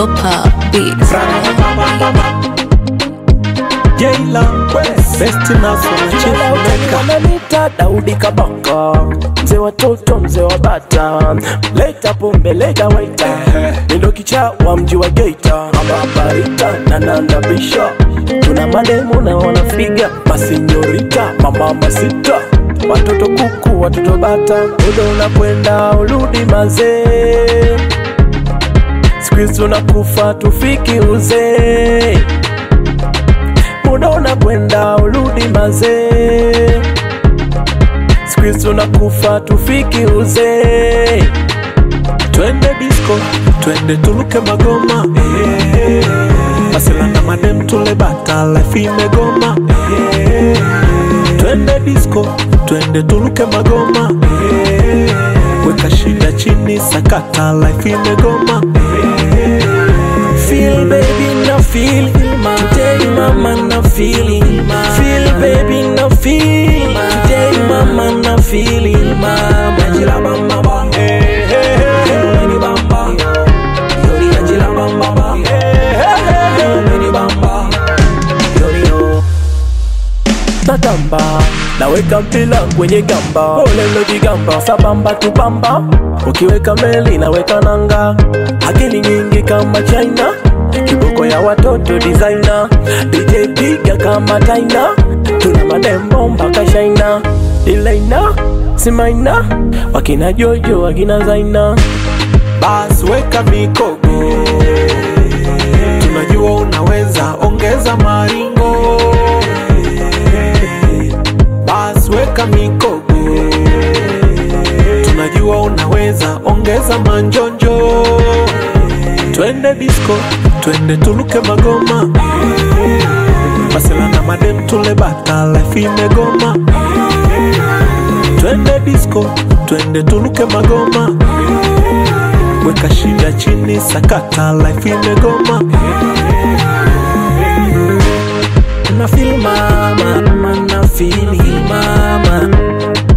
Ogopa Beats. Jayla Best Naso na Chief Meka wananita Daudi Kabaka, mzee watoto, mzee wa bata, leta pombe, leta waita, nindo kichaa wa mji wa Geita, ababarita na nandabisha, tuna mademu na wanafiga masinyorita, mama masita, watoto kuku, watoto bata, muda unakwenda urudi mazee, siku hizi unakufa tufiki uzee muda unakwenda urudi mazee, siku hizi unakufa tufiki uzee. Twende disco, twende tuluke magoma eh. Masela na madem tule bata, life imegoma eh. Twende disco, twende tuluke magoma eh. Weka shida chini, sakata, life imegoma eh. Feel baby na feel Today mama na feeling Feel baby na feel Today mama na feeling Mama Jila bamba ba Mini bamba Yori ya jila bamba ba Mini bamba Yori yo Natamba naweka mpila kwenye gamba olelo vigamba sabamba tubamba ukiweka meli naweka nanga akili nyingi kama china kiboko ya watoto designer dj piga kama taina tuna madembo mpaka shaina dilaina simaina wakina jojo wakina zaina Bas weka mikogo, tunajua unaweza, ongeza maringo. Bas weka mikogo, tunajua unaweza, ongeza manjonjo. Twende disco, twende tuluke magoma. Masela na madem tule bata, life imegoma. Twende disco, twende tuluke magoma weka shida chini, sakata, life imegoma. na feel mama, mama na feel mama